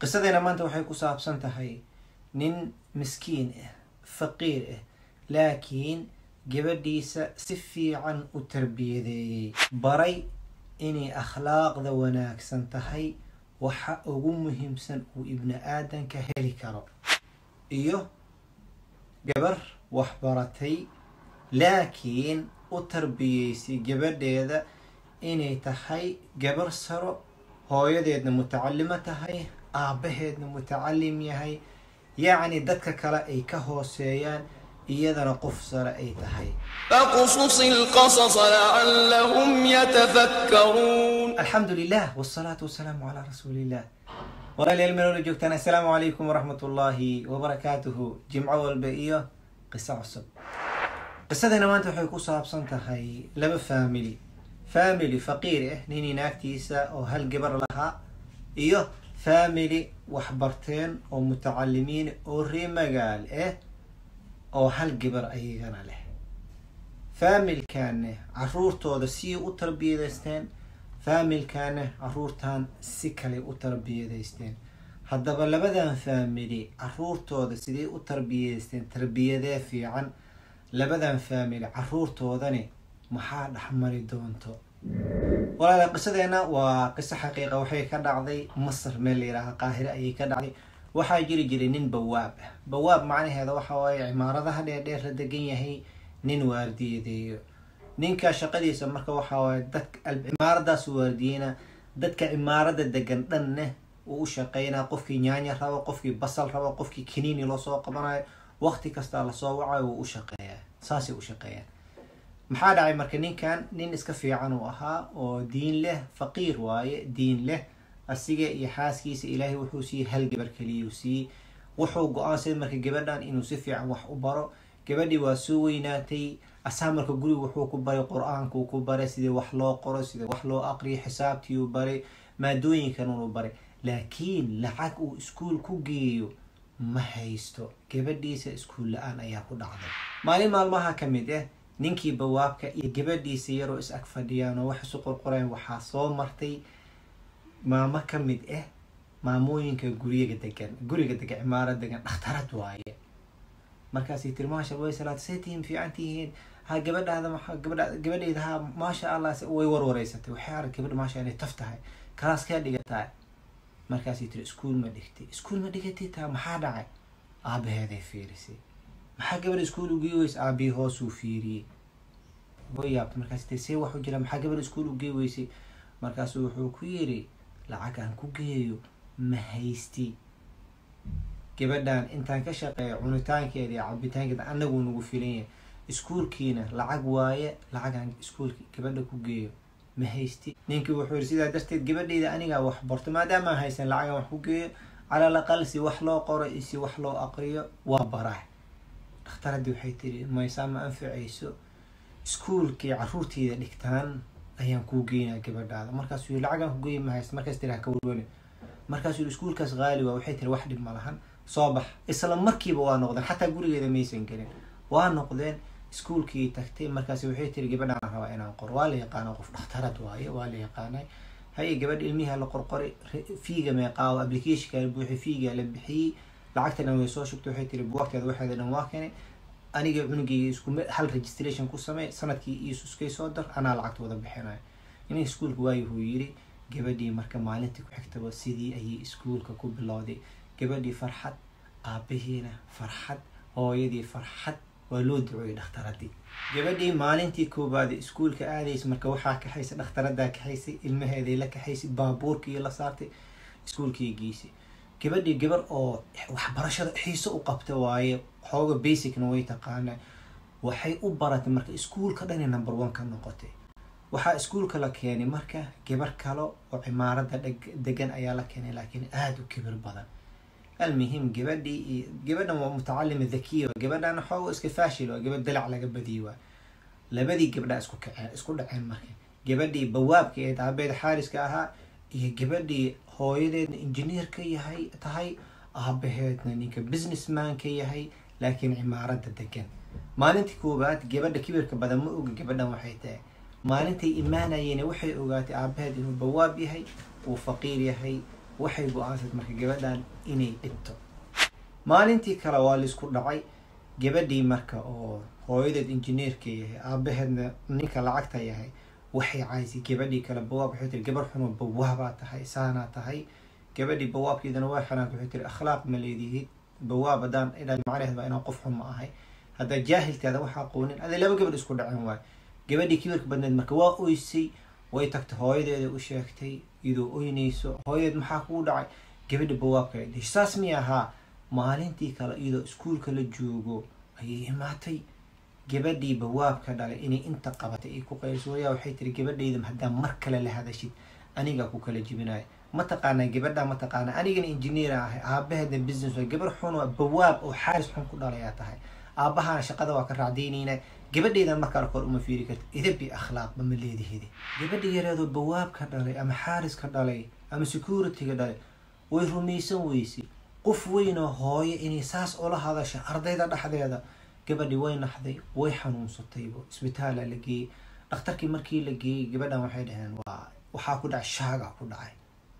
qisadeena maanta waxay ku saabsan tahay nin miskiin ah faqiir ah laakiin gabadhiisa si fiican u tarbiyadeeyey baray inay akhlaaqda wanaagsan tahay waxa ugu muhiimsan uu ibni aadanka heli karo iyo gabar waxbaratay laakiin u tarbiyeysay gabadheeda inay tahay gabar saro hooyadeedna mutacalimo tahay aabbaheedna mutacalim yahay yacni dadka kale ay ka hooseeyaan iyadana qof sare ay tahay فاقصص القصص لعلهم يتفكرون alxamdu lilah wsalaatu wasalaamu calaa rasuuliillah walaalayaal meel wala joogtaan assalaamu calaykum waraxmat ullaahi wabarakaatuhu jimco walba iyo qiso cusub qisadeena maanta waxay ku saabsan tahay laba family family faqiir ah ninii naagtiisa oo hal gabar lahaa iyo family waxbarteen oo mutacalimiin oo ree magaal ah oo hal gabar ayagana leh faamilkaana caruurtooda sii u tarbiyadaysteen faamilkaana caruurtan si kale u tarbiyadaysteen haddaba labadan faamili caruurtooda sidee u tarbiyadaysteen tarbiyadee fiican labadan faamili caruurtoodani maxaa dhexmari doonto walaala qisadeena waa qiso xaqiiqa waxay ka dhacday masar meel la yihaaha qaahire ayay ka dhacday waxaa jiri jiray nin bawaab ah bawaab macnaheeda waxa waaye cimaaradaha dheerdheer la degan yahay nin waardiyadeeyo ninka shaqadiisa marka waxaa waaye dadka cimaaradaas waardiyeyna dadka cimaarada degan dhanne uu u shaqeynaa qofkii nyaanya rabo qofkii basal rabo qofkii kaniini loosoo qabanayo waqti kastaa lasoo wacayo wuu u shaqeeyaa saasay u shaqeeyaan maxaa dhacay marka ninkan nin iska fiican uu ahaa oo diin leh faqiir waaye diin leh asiga iyo xaaskiisa ilaahay wuxuu siiyey hal gabar keliyuu siiyey wuxuu go-aansaday marka gabadhan inuu si fiican wax u baro gabadhii waa soo weynaatay asaa marka guriga wuxuu ku baray qur-aankuu ku baray sidii wax loo qoro sidii wax loo aqriyo xisaabtiiuu baray maadooyinkan uu baray laakiin lacag uu iskuol ku geeyo ma haysto gabadhiisa iskuol la-aan ayaa ku dhacday maalin maalmaha ka mid ah ninkii bawaabka iyo gabadhiisa yaroo is ag fadhiyaan oo wax isu qorqoreen waxaa soo martay maamo ka mid ah maamooyinka guriga degan guriga degan cimaarad degan dhakhtarad waaye markaasay tiri maasha way salaad say tihiin fiican tihiin ha gabadhaada maa gabadha gabadheyda ha maasha allah way warwareysatay waxay arag gabadha maasha inay taf tahay kalaas kaa dhigataa markaasay tiri iskuol ma dhigtay iskuol ma dhigatay taa maxaa dhacay aabaheeday fiirisay maxaa gabadha iskuol ugey weysa aabii hoosuu fiiriyey way yaabtay markaas tiri see waxu jira maxaa gabadha iskuol ugey weysay markaasuu wuxuu ku yiri lacag aan ku geeyo ma haysti gabadhan intaan ka shaqeeyo cunitaankeeda iyo cabitaankeeda anaguu nagu filan yahay iskuolkiina lacag waaye lacagaan iskuolki gabadha ku geeyo ma haysti ninkii wuxuu yiri sidaa darteed gabadheyda anigaa wax barto maadaamaan haysan lacagaan wax ku geeyo calal aqal si wax loo qoro iyo si wax loo aqriyo waa baraa dhakhtaradii waxay tiri maysaa ma anficayso iskuolkii caruurteyda dhigtaan ayaan kuu geynaa gabadhaada markaasuu yiri lacagaan ku geeya ma haysta markaas tiri haka walwali markaasuu yiri iskuolkaas qaali waa waxay tiri wax dhib ma lahan soo bax isla markiiba waa noqdeen xataa gurigeeda maysan gelin waa noqdeen iskuolkii tagtay markaas waxay tiri gabadhaan rabaa inaan qor waa la yaqaana qof dhakhtarad waaye waa la yaqaanay haye gabadha ilmiha la qorqoray fiiga meeqaawo applicationka buuxi fiiga la bixiyey lacagta dhan way soo shugtay waxay tiri buugteeda waxeeda dhan waa keenay aniga cunugeyga isku hal registration ku samey sanadkii iisu iskay soo dar anaa lacagta wada bixinayo inay iskuolka waayuhuu yiri gabadhii marka maalintii ku xigtaba sidii ayay iskuolka ku bilowday gabadhii farxad aabahiina farxad hooyadii farxad waa loo ducooyay dhakhtaradii gabadhii maalintii koobaad iskuolka aadaysa marka waxaa kaxaysay dhakhtaradaa kaxaysay ilmaheeday la kaxaysay baabuurkii la saartay iskuolkii geysay gabadhii gabar oo waxbarashada xiiso u qabta waaye xooga basicna way taqaanaa waxay u baratay marka iskuolka dhani number one ka noqotay waxaa iskuolka la keenay marka gabar kale oo cimaarada degan ayaa la keenay laakiin aada u kibir badan almuhim gabadhii iyo gabadhan waa mutacalima dhakiya gabadhan xooga iska faashil waa gabadh dalac laga badiyay waa labadii gabdhaa isku kaceen isku dhaceen marka gabadhii bawaabka ee aabeed xaariska ahaa iyo gabadhii hooyadeedna engineer ka yahay tahay aabaheedna ninka businessman ka yahay laakiin cimaarada degan maalintii koowaad gabadha kibirka badan ma oga gabadhan waxay tahay maalintay imaanayeen waxay ogaatay aabaheed inuu bawaab yahay uu faqiir yahay waxay go-aansad marka gabadhan inay dhibto maalintii kale waa laisku dhacay gabadhii marka oo hooyadeed injineerka yahay aabaheedna ninka lacagta yahay waxay caysay gabadhii kale bawaab waxay tiri gabar xunoo bawaabaa tahay saanaa tahay gabadhii bawaabkeedana waa xanaanta waxay tiri akhlaaq ma leedihid bawaab haddaan idha macnaheed baa inaan qof xun ma ahay haddaa jaahilkaada waxa aqoonin aday laba gabadh isku dhaceen waay gabadhii kibirka badneed marka waa oysay way tagtay hooyadeeda u sheegtay iyadoo oynayso hooyadeed maxaa kugu dhacay gabadha bawaabka ay dhish saas miya ahaa maalintii kale iyadoo iskuulka la joogo ayay imaatay gabadhii bawaabka dhalay inay inta qabatay ay ku qayliso wayaa waxay tiri gabadhayda haddaa mar kale la hadashid anigaa ku kala jibinaya mataqaanaa gabadha mataqaanaa anigana engineer ahay aabaheedna business waa gabar xun oo bawaab oo xaaris xun ku dhalayaa tahay aabahana shaqada waa ka raacdaynayna gabadhaydan marka arkoor uma fiiri karta idabi akhlaaqba ma leedihide gabadha yareedoo bawaabka dhalay ama xaariska dhalay ama securityga dhalay way rumaysan weysay qof weynoo hooyo inay saas ula hadasha ardayda dhexdeeda gabadhii way naxday way xanuunsataybo isbitaala la geeyey dhakhtarkii markii la geeyey gabadhan waxay dhaheen waa waxaa ku dhacay shaaga ku dhacay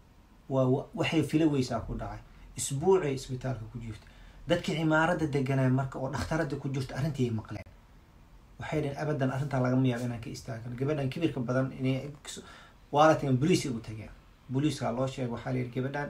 waa waxay fila weysaa ku dhacay isbuucay isbitaalka ku jirta dadkii cimaarada deganaa marka oo dhakhtarada ku jirta arrintii ay maqleen waxay dhaheen abadan arrintaa lagama yaabo inaan ka istaagano gabadhan kibirka badan inay waa la tagan boliis ay u tageen booliiskaa loo sheegay waxaa la yidhi gabadhan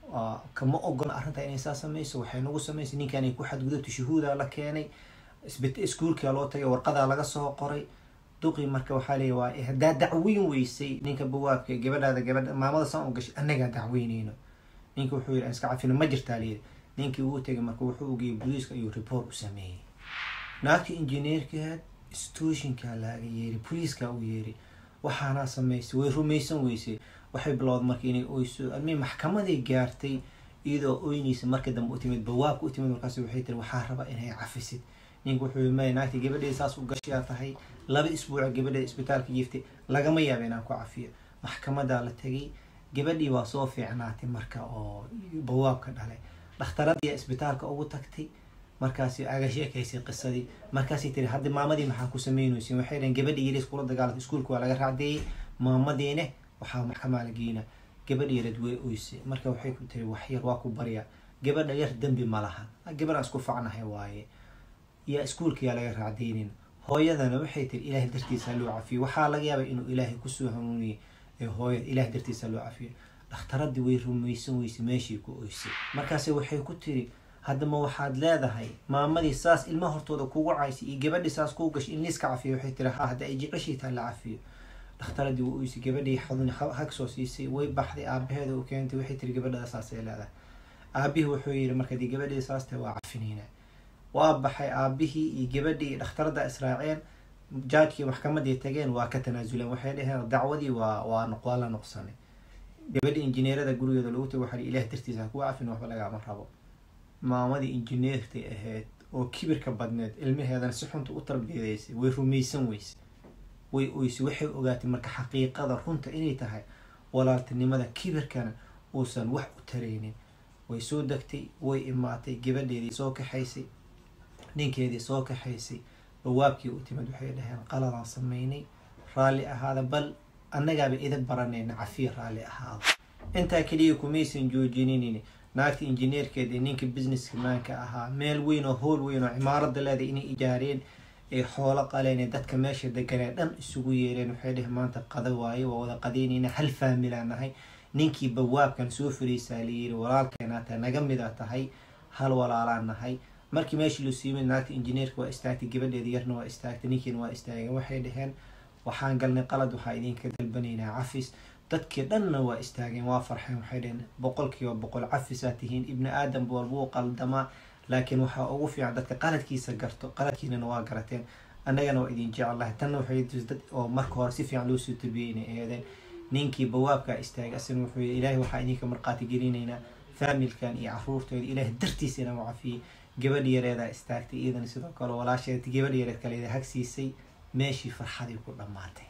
kama ogola arrintaa inay saa samayso waxay nagu samaysay ninkan ay ku xadgudubta shuhuudaa la keenay iskuulkaa loo tagay warqadaa laga soo qoray duqii marka waxaa leeya waa haddaa dacweyn weysay ninka bawaabka gabadhaada gabadha maamada saan u gashay annagaa dacweyneyno ninka wuxuu yidhi aan iska cafino ma jirtaa layidhi ninkii uu tegay marka wuxuu ugeeyey booliiska ayuu report u sameeyey naagtii injineerkaad stoshinkaa laaga yeeri booliiskaa u yeeri waxaanaa samaysay way rumaysan weysay waxay bilowda marka inay oyso almii maxkamaday gaartay iyadoo oynaysa marka dambe u timid bawaabka u timid markaas waxay tiri waxaa raba inay cafisid ninka wuxuu yii maya naagtii gabadheeda saas u gashayaa tahay laba isbuuca gabadheeda isbitaalka jiiftay lagama yaaba inaan ku cafiyo maxkamadaa la tegay gabadhii waa soo fiicnaatay marka oo bawaabka dhalay dhakhtaradiiya isbitaalka ugu tagtay markaasi aga sheekaysay qisadii markaasay tiri hadda maamadii maxaa ku sameynaysin waxay dhaheen gabadhii yaris kula dagaalantay iskuulka waa laga raacdeeyey maamadiine waxaa maxkamaa la geynaa gabadha yareed way oysay marka waxay ku tiri waxyar waa ku baryaa gabadha yar dembi ma lahan gabadhaan isku facnahay waaye yaa iskuulka yaa laga raacdeynin hooyadana waxay tiri ilaahay dartiisa loo cafiyo waxaa laga yaabay inuu ilaahay kusoo hanuuniyey ee hooyada ilahay dartiisa loo cafiyo dhakhtaradii way rumaysan weysay meeshii ku oysay markaase waxay ku tiri haddama waxaad leedahay maamadii saas ilmaha hortooda kugu caysay iyo gabadhii saas kuu gashay in liiska cafiyo waxay tiri ha hadda ay jeceshiitaa la cafiyo dhakhtaradii way oysay gabadhii xadun hag soo siisay way baxday aabaheeda u keentay waxay tiri gabadhada saasay leedahay aabihii wuxuu yidhi marka dii gabadhii saas tahay waa cafinayna waa baxay aabihii iyo gabadhii dhakhtarada israaceen jaajkii maxkamadii tageen waa ka tanaasuleen waxay dhaheen dacwadii waa waa waa la noqsanay gabadhii injineerada gurigeeda lagu tagay waxaa ilaah dartiisa hakuwa cafin waxba lagama rabo maamadii injineertay ahayd oo kibirka badneed ilmaheedana si xunta u tarbiyadeysay way rumaysan weysay way oysay waxay ogaatay marka xaqiiqada runta inay tahay walaaltinimada kibirkana uusan wax u taraynin way soo degtay way imaatay gabadheedii soo kaxaysay ninkeedii soo kaxaysay bawaabkii u timid waxay dhaheen qaladaan sameynay raalli ahaada bal annagaaba ida baranayna cafiya raalli ahaada intaa keliya kumaysan joojinin naagta injineerkeeda ee ninka businesska maanka ahaa meel weyn oo howl weyn oo cimaarada leeda inay ijaareen ee xoolo qaleen ee dadka meesha deganee dhan isugu yeereen waxay dheh maanta qada waaye waa wada qadaynayna hal faamilaa nahay ninkii bawaabkan soo fariisaa layiri walaalkeenaa tahay naga mida tahay hal walaalaa nahay markii meeshii lasuu yimid naagta injineerka waa istaagtay gabadheeda yarna waa istaagtay ninkiina waa istaageen waxay dhaheen waxaan galnay qalad waxaa idinka dalbanaynaa cafis dadkii dhanna waa istaageen waa farxeen waxay dhaheen boqolkiiba boqol cafisaa tihiin ibni aadam walbuu qaldamaa laakiin waxaa ugu fiican dadka qaladkiisa garto qaladkiinana waa garateen annagana waa idin jecelahay tanna waxay dad oo marka hore si fiican loosoo tabiyey inay eedeen ninkii bawaabkaa istaagay asina wuxuu yii ilaahay waxaa idinka marqaati gelinaynaa faamilkan iyo caruurtooda ilaahay dartiisa inaan cafiyey gabadh yareedaa istaagtay iyadana sidoo kale walaasheed gabadh yareed kaleeda hagsiisay meeshii farxadii ku dhammaatay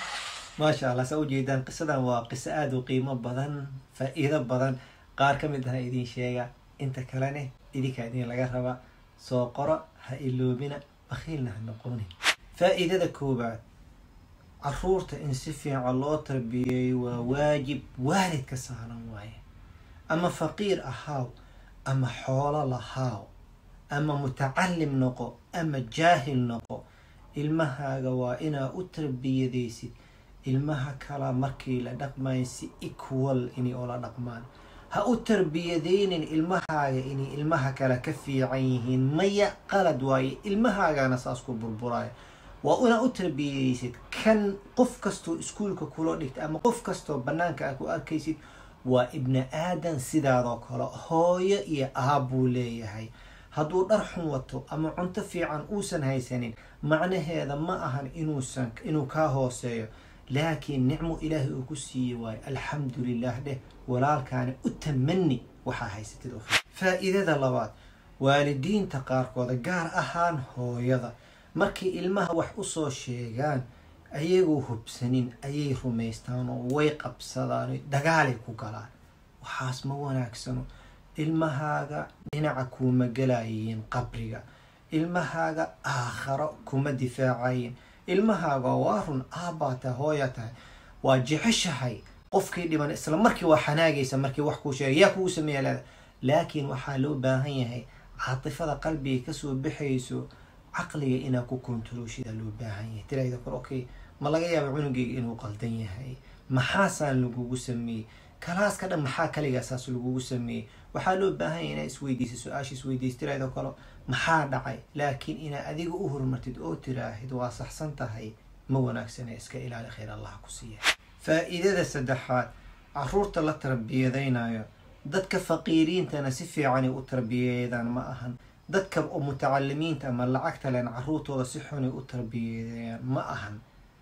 maasha allah saa ujeedaan qisadan waa qiso aada u qiimo badan faa-iido badan qaar ka mid aha idin sheega inta kalene idinkaa idin laga rabaa soo qoro ha iloobina bakhiilna ha noqonin faa-iidada koobaad caruurta in si fiican loo tarbiyeeyo waa waajib waalidka saaran waaye ama faqiir ahaaw ama xoolo lahaaw ama mutacalim noqo ama jaahil noqo ilmahaaga waa inaa u tarbiyadaysid ilmaha kala markii la dhaqmayo si equal inay oola dhaqmaan ha u tarbiyadaynin ilmahaaga inay ilmaha kale ka fiican yihiin maya qalad waaye ilmahaagana saas ku burburaayo waa inaa u tarbiyadaysid kan qof kastoo iskuolka kula dhigta ama qof kastoo banaanka a ku arkaysid waa ibni aadan sidaadoo kale hooyo iyo aabbuu leeyahay hadduu dhar xun wato ama cunto fiican uusan haysanin macnaheeda ma ahan inuusan inuu kaa hooseeyo laakiin nicmo ilaahay uu ku siiyey waayo alxamdu lilah dheh walaalkaani u tamani waxaa haysatid oo faa-iidada labaad waalidiinta qaarkooda gaar ahaan hooyada markay ilmaha wax usoo sheegaan ayagoo hubsanin ayay rumaystaan oo way qabsadaan dagaalay ku galaan waxaas ma wanaagsano ilmahaaga dhinaca kuuma gelayiin qabriga ilmahaaga aakharo kuma difaacayin ilmahaaga waa run aabbaa tahay hooya tahay waa jeceshahay qofkii dhiban isla markii waa xanaagaysa markii wax kuu sheegay yaa kugu sameeya leeda laakiin waxaa loo baahan yahay caatifada qalbiga kasoo baxayso caqliga inaa ku kontarooshidaa loo baahan yahay tirahda kor okay ma laga yaaba cunugeyga inuu qaldan yahay maxaasaan lagugu sameeyey kalaaska dhan maxaa kaligaa saas lagugu sameeyey waxaa loo baahan yahay inaa isweydiisa su-aasha isweydiisa tirahda kale maxaa dhacay laakiin inaa adiga u horumartid oo tiraahid waa saxsan tahay ma wanaagsana iska ilaali khayr allah ku siiya faa-iidada saddexaad caruurta la tarbiyadaynayo dadka faqiiriintana si fiicanay u tarbiyeedaan ma ahan dadka mutacalimiinta ama lacagta len caruurtooda si xunay u tarbiyeedayaan ma ahan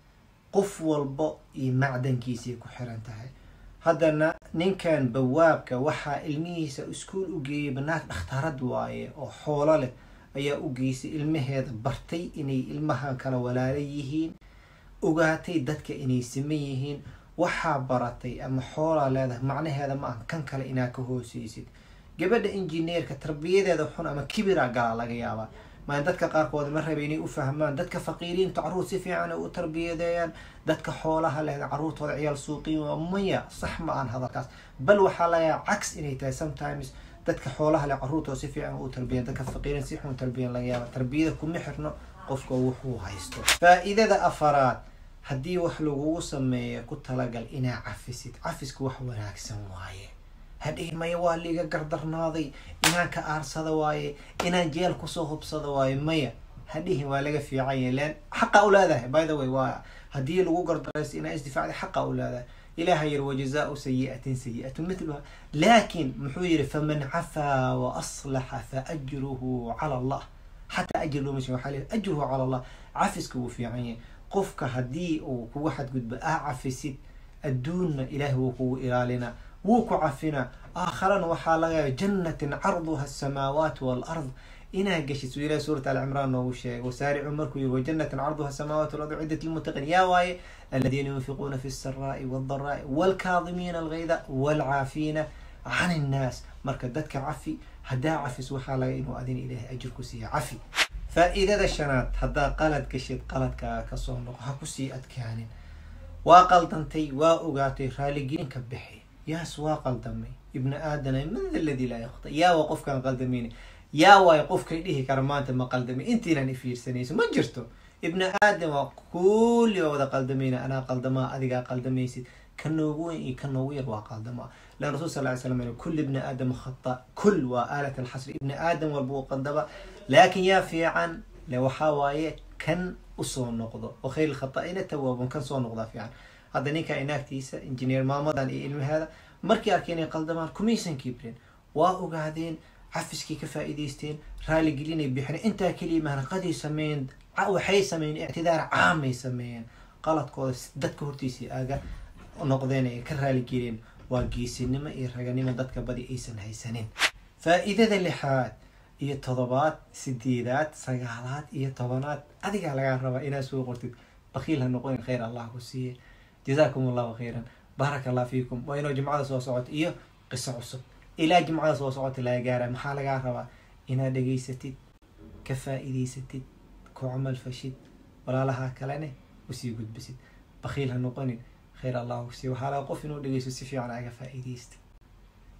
qof walbo iyo macdankiisay ku xiran tahay haddana ninkan bawaabka waxaa ilmihiisa iskuol u geeyay banaag dhakhtarad waaye oo xoolo leh ayaa u geysay ilmaheeda bartay inay ilmahan kala walaala yihiin ogaatay dadka inay siman yihiin waxaa baratay ama xoolaa leedahay macnaheeda ma aha kan kale inaa ka hooseysid gabadha injineerka tarbiyadeeda xun ama kibira galaa laga yaabaa maa dadka qaarkood ma raba inay u fahmaan dadka faqiiriinta caruur si fiican ay u tarbiyadeeyaan dadka xoolaha leh caruurtooda ciyaal suuqiin waa maya sax ma aan hadalkaas bal waxaa lagayaa cags inay tahay sometimes dadka xoolaha leh caruurtooda si fiican u tarbiyan dadka faqiiriin si xun tarbiyan laga yaaba tarbiyada kuma xirno qofka wuxuu haysto faa-iidada afaraad haddii wax lagugu sameeyo ku talagal inaa cafisid cafisku wax wanaagsan waaye hadhihin maya waa liiga gardarnaaday inaan ka aarsada waaye inaan jeel kusoo hubsada waaye maya hadhihin waa laga fiican yahay len xaqa u leedahay by the way waa haddii lagu gardaraysto inaa isdifaacday xaqa u leedahay ilaha yiri wajazaau sayi'atin sayi'atu mitluha laakin muxuu yihi faman cafaa wa aslaxa fa ajruhu cala allah xataa ajir looma sheeg waxaa leeyahay ajruhu cala allah cafiska wuu fiican yahay qofka haddii uu kugu xadgudbo aa cafisid adduunna ilaahay wuu kugu ilaalinaa wuu ku cafinaa aakharana waxaa laga yaaba jannatin carduha asamaawaat walard inaa geshid suu ilahi suurat alcimraan noogu sheegay wasaaricu markuu yiri wajannatin carduha asamaawaat walard ciddat lilmuttaqiin yaa waaye aladiina yunfiquuna fi lsaraai waldaraai walkaadimiina algayda walcaafiina can innaas marka dadka cafi haddaa cafis waxaa laga inuu adina ilaahay ajir ku siiya cafi faa-iidada shanaad haddaa qalad gashid qaladkaaga kasoo noqo ha kusii adkaanin waa qaldantay waa ogaatay raaligelinka bixi yaas waa qaldamay ibni aadana man da ladii laa yakta yaa waa qofkaan qaldamayna yaa waayo qofkay dhihi kara maanta ma qaldamay intiinan ifiirsanayso ma jirto ibni aadam waa kulli waa wada qaldamayna anaa qaldamaa adigaa qaldamaysid ka noogu weyn iyo ka noogu yar waa qaldamaa lan rasul sal ly slam kul ibni aadam khata kul waa aalat alxasri ibni aadam walba uu qaldaba laakin yaa fiican le waxaa waaye kan usoo noqdo oo khayr lkhata'ina tawaabun kan soo noqdaa fiican hadda ninka inaagtiisa injineer maamadan iyo ilmaheeda markii arkeen inay qaldamaan kumaysan kibrin waa ogaadeen cafiskii ka faa'iidaysteen raaligelinay bixin intaa keliya mahanaqadii sameeyeen waxay sameeyeen ictidaar caamay sameeyeen qaladkooda dadka hortiisii aaga noqdeen ay ka raaligeliyeen waa geesinimo iyo raganimo dadka badi aysan haysanin faa-iidada lixaad iyo todobaad sideedaad sagaalaad iyo tobanaad adigaa lagaa rabaa inaad soo qortid bakiil ha noqonin khayr allah ku siiye jazaakum allahu khayran baaraka allah fiikum waa inuu jimcada soo socoto iyo qiso cusub ilaa jimcada soo socota laga gaara maxaa lagaa rabaa inaad dhegaysatid ka faa-iidaysatid ku camal fashid walaalaha kalene usii gudbisid bakiil ha noqonin khayr allah ku siiye waxaa laga qof inuu dhegeysto si fiican aga faa-iidaysta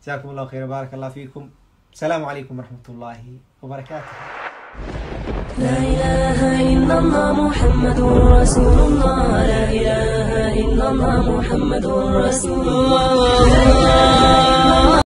جزاكم الله خير بارك الله فيكم السلام عليكم ورحمة الله وبركاته لا إله إلا الله محمد رسول الله لا إله إلا الله محمد رسول الله